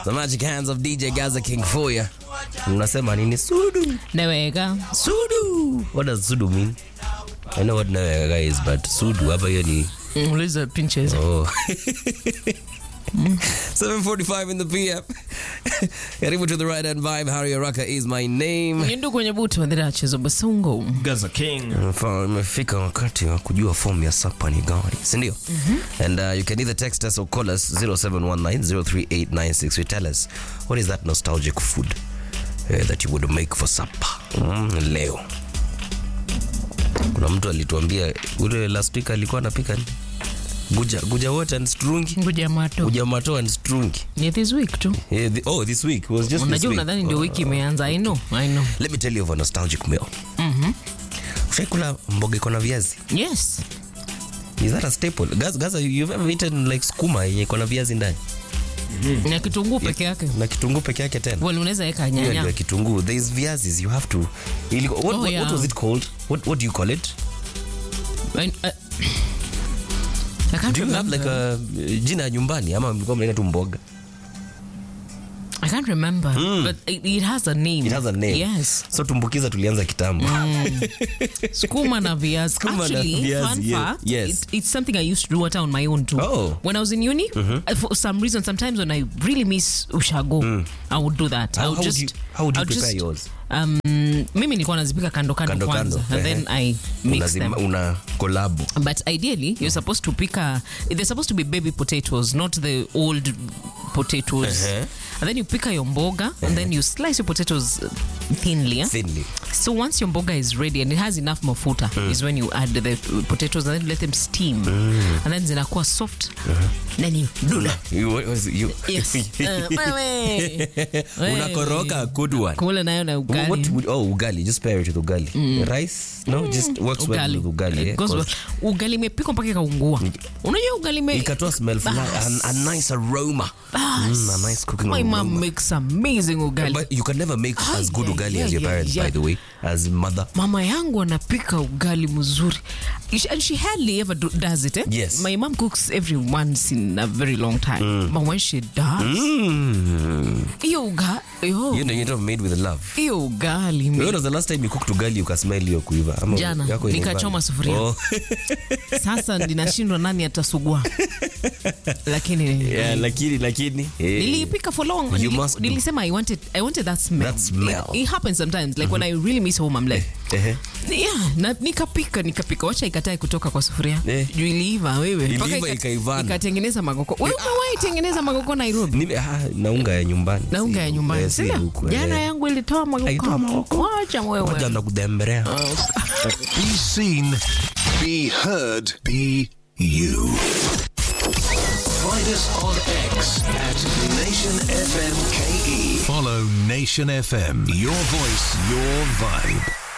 The magic hands of DJ Gaza King for you. Unasema nini? Sudu. Naweka. Sudu. What does sudu mean? I know what naweka is, but sudu hapa hiyo ni Uliza pinches. Oh. 7:45 in the PM. Karibu to the right hand vibe. Harry Araka is my name. Nyindu kwenye butu wadhira chezo basungo. Gaza King. Fa- Imefika wakati wa kujua form ya sapa ni gani, si ndio? And uh, you can either text us or call us 0719038963. We tell us what is that nostalgic food uh, that you would make for supper mm, leo. Kuna mtu alituambia ule last week alikuwa anapika nini? Guja, guja what and strungi? Nguja mato. Guja mato and strungi. Ni this week tu. Yeah, the, oh, this week. It was just this Unajua week. unadhani ndio wiki imeanza. I know. I know. Let me tell you of a nostalgic meal. Ushaikula mboga iko na viazi? Yes. Is that a staple? Gaza, Gaza, you've ever eaten like skuma yenye iko na viazi ndani Na kitunguu peke yake. na kitunguu peke yake tena? Well, unaweza weka Hiyo ndio nyanya. kitunguu. There is viazis you have to. Ili, what, Oh, what, what yeah. was it called? What, what do you call it? I, I, I can't Do you have like remember. a uh, jina ya nyumbani ama mlikuwa mnaita tu mboga? I can't remember. But it, it has a name. It has a name. Yes. So tumbukiza tulianza kitambo. Skuma na viazi. Skuma na Actually, viazi, fun yeah. fact, Yes. it, it's something I used to do at on my own too. Oh. When I was in uni, uh, for some reason, sometimes when I really miss ushago, I would do that. I How, would how, just, would you, how would I you would prepare just, yours? Um, mimi nilikuwa nazipika kando kando, Kando kwanza kando, and ehe. then I mix them. Unazima- Una kolabu. But ideally, you're supposed to pick a. They're supposed to be baby potatoes, not the old potatoes. Uh-huh. And then you pick your mboga, and then you slice your potatoes thinly. yeah? Thinly. So once your mboga is ready and it has enough mafuta, is when you add the potatoes and then you let them steam, and then zinakuwa soft. Then you do that. You, what was it? you, Yes. Uh, wewe. Wewe. unakoroga good one. Kula nayo na ugali. What would, oh, ugali. Just pair it with ugali. Rice? No, just works well ugali. with ugali. Yeah, Goes well. 'cause ugali imepikwa mpaka ikaungua. Unajua ugali ime ikatoa smell fulani, a, a nice aroma. Mm, a nice cooking My aroma. mom makes amazing ugali. But you can never make Ah, as good yeah, ugali yeah, as your yeah, parents, yeah. by the way, as mother. mama yangu anapika ugali mzuri Ish- and she hardly ever do, does it eh? Yes. my mom cooks every once in a very long time but when she does Mm. hiyo uga yo, You know, you know, made with love. hiyo ugali mi- When was the last time you cooked ugali ukasmell hiyo kuiva? Ama Jana, yako inaiva? nikachoma sufuria. Oh. sasa ninashindwa nani atasugua lakini yeah, lakini lakini eh, niliipika for long You Nili- must do. nilisema i wanted, I wanted that smell, That smell. It, it happens sometimes like when i really miss home i'm like ehe. yeah, na, nikapika nikapika wacha ikatae kutoka kwa sufuria Eh. juu iliiva wewe Iliiva Mpaka ika- ikaivana. ikatengeneza magoko wewe umewahi tengeneza magoko nairobi Nime- ah, na unga ya nyumbani. na unga Si- ya nyumbani eh, si sina huku, eh. jana yangu ilitoa Haitoa magoko magoko. wacha Moja wewe nakudembelea. Be seen, be heard, be you. Find us on X at Nation FM KE. Follow Nation FM. Your voice, your vibe.